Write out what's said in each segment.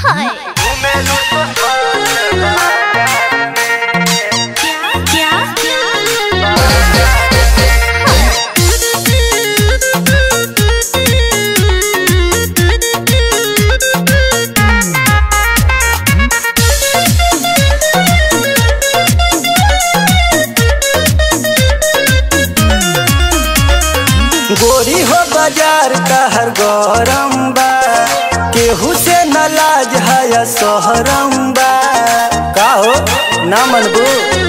हाय क्या क्या गोरी हो बाजार का हर गौरम बा केहू से न लाज है सोहरम बा का हो ना मनबू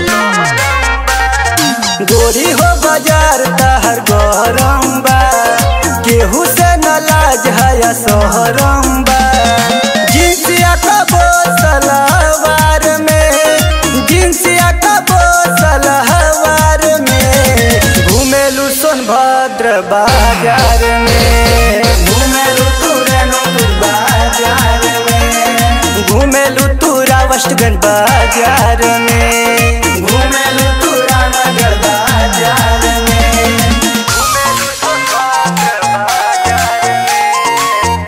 गोरी हो बाजार का हर गौरम बा केहू से न लाज है सोहरम बा जिनसिया का बोसलवार में जिनसिया का बोसलवार में घूमेलू सोनभद्र बाजार में घूमेलू तुरनपुर बाजार में घूमेलू तुरा वेस्टगंज बाजार में घूमेलू तुरा नगर बाजार में घूमेलू सोनभद्र बाजार में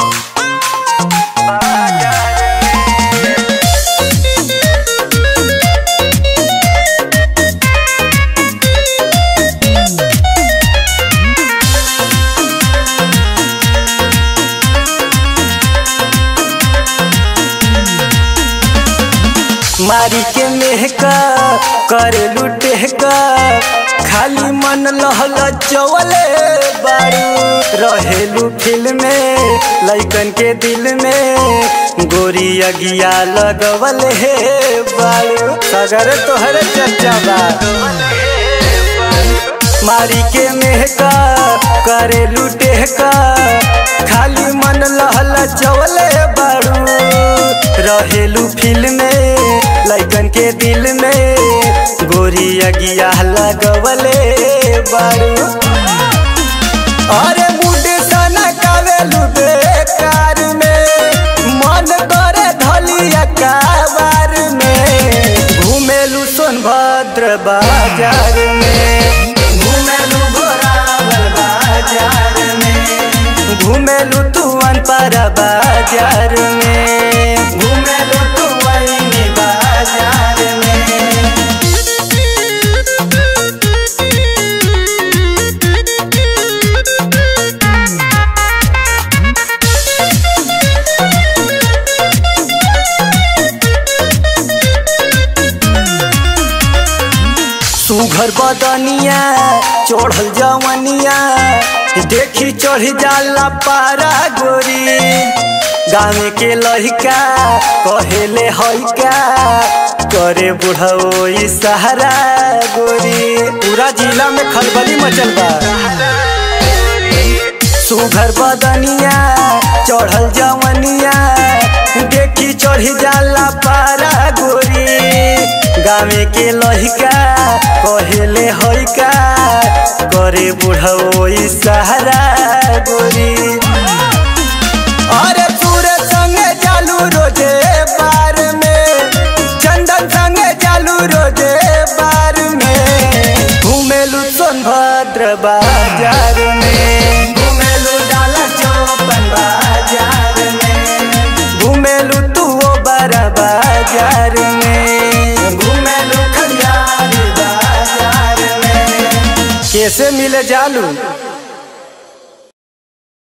मारी के मेहका करे लुटे का खाली मन लहल चवले बारू रहेलू फिल्म में लइकन के दिल में गोरी अगिया लगवल हे बारू सगर तोहर चर्चा बा मारी के मेहका करे लुटे का खाली मन लहल चवले बारू रहेलू फिल्म में लइकन के दिल में गोरी अगिया लगवले बारू अरे मुंडे सना कावेलू बेकार में मन करे धलिया काबार में घूमेलू सोनभद्र बाजार में घूमेलू घोरावल बाजार में घूमेलू तू अनपरा बाजार में घूमेलू तू वही बाजार में सुघर बदनिया चढ़ल जवनिया देखी चढ़ जाला पारा गोरी गाँव के लहिका कहेले हइका करे बुढ़ो सहारा गोरी पूरा जिला में खलबली मचल बा सुघर बदनिया चढ़ल जवनिया देखी चढ़ी जाला पारा गोरी गावे के लहिका कहेले हइका करे बुढ़ो सहारा गोरी अरे तूरे संगे जालू रोजे बार में चंदन संगे जालू रोजे बार में घूमेलू सोनभद्र बाजार में घूमेलू डाला चौपन बाजार में घूमेलू तू ओ बड़ा बाजार में घूमेलू खलियार बाजार में कैसे मिले जालू